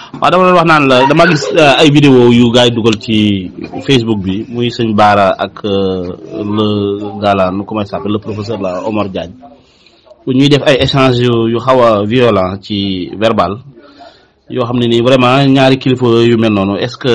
waaw dama doon wax naan la dama gis ay vidéo yu gars yi dugal ci Facebook bi muy sëñ Baara ak le gala nu comment il s'appelle le professeur la Omar Diagne bu ñuy def ay échange yu xaw a violent ci verbal yoo xam ne nii vraiment ñaari kilifa yu mel noonu est-ce que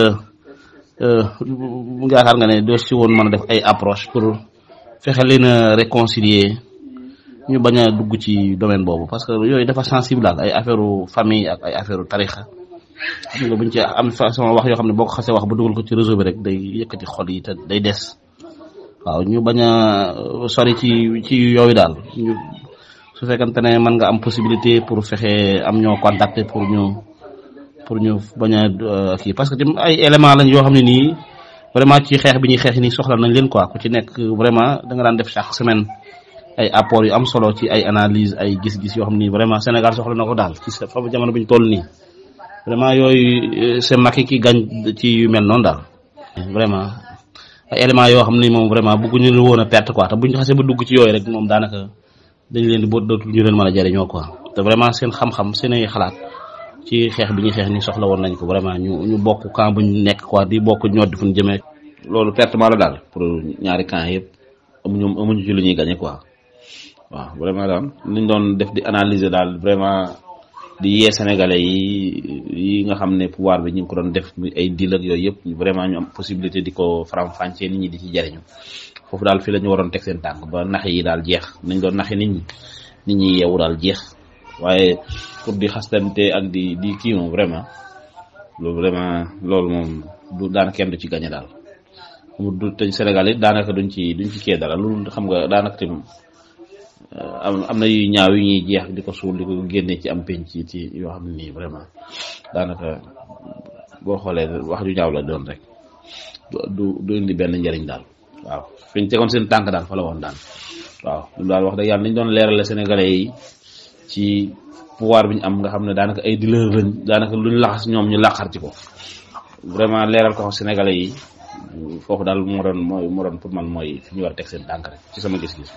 mu yaakaar nga ne doo si woon mën a def ay approche pour fexe leen a réconcilier ñu bañ a dugg ci domaine boobu parce que yooyu dafa sensible daal ay affaire famille ak ay affaire tarixa xam nga buñ ci am façon wax yoo xam ne boo ko xasee wax ba dugal ko ci réseau bi rek day yëkkati xol yi te day des waaw ñu bañ a sori ci ci yooyu daal ñu su fekkante ne mën nga am possibilité pour fexe am ñoo contacter pour ñu pour ñu bañ a kii parce que tamit ay éléments lañ yoo xam ne nii vraiment ci xeex bi ñuy xeex nii soxla nañ leen quoi ku ci nekk vraiment da nga daan def chaque semaine ay apport yu am solo ci ay analyse ay gis-gis yoo xam ni vraiment Sénégal soxla na ko daal ci sa fa jamono bi ñu toll nii vraiment yooyu c'est Macky ki gañ ci yu mel noonu daal vraiment ay éléments yoo xam ni moom vraiment bëgguñu leen woon a perte quoi te buñu xasee ba dugg ci yooyu rek moom daanaka dañ leen di boo dootul ñu leen mën a jëriñoo quoi te vraiment seen xam-xam seen ay xalaat ci xeex bi ñuy xeex ni soxla woon nañ ko vraiment ñu ñu bokk camp bu ñu nekk quoi di bokk ñoo di fu ñu jëmee loolu pertement la daal pour ñaari camp yëpp amuñu amuñu ci lu ñuy gagné quoi waaw vraiment daal liñ doon def di analyser daal vraiment di yee sénégalais yi yi nga xam ne pouvoir bi ñu ngi ko doon def ay deal ak yooyu yëpp vraiment ñu am possibilité di ko faram-fàccee nit ñi di ci jariñu foofu daal fii la ñu waroon teg seen tànk ba nax yi daal jeex nañ doon naxi nit ñi nit ñi yeewu daal jeex waaye pour di xastante ak di di kii moom vraiment loolu vraiment loolu moom du daan kenn du ci gañe daal mu du te Sénégal it daanaka duñ ci duñ ci kee dara loolu xam nga daanaka tim am am na yu ñaaw yu ñuy jeex di ko suul di ko génne ci am penc ci yoo xam ne nii vraiment daanaka boo xoolee wax ju ñaaw la doon rek du du indi benn njariñ daal waaw fi ñu tegoon seen tànk daal fa la woon daan waaw lu daal wax dëgg yàlla nañ doon leerale sénégalais yi ci pouvoir bi ñu am nga xam ne daanaka ay dealer lañ daanaka luñ laxas ñoom ñu laqar ci ko vraiment leeral ko sénégalais yi foofu daal moo doon mooy moo doon pour man mooy fi ñu war a teg seen tànk rek ci sama gis-gis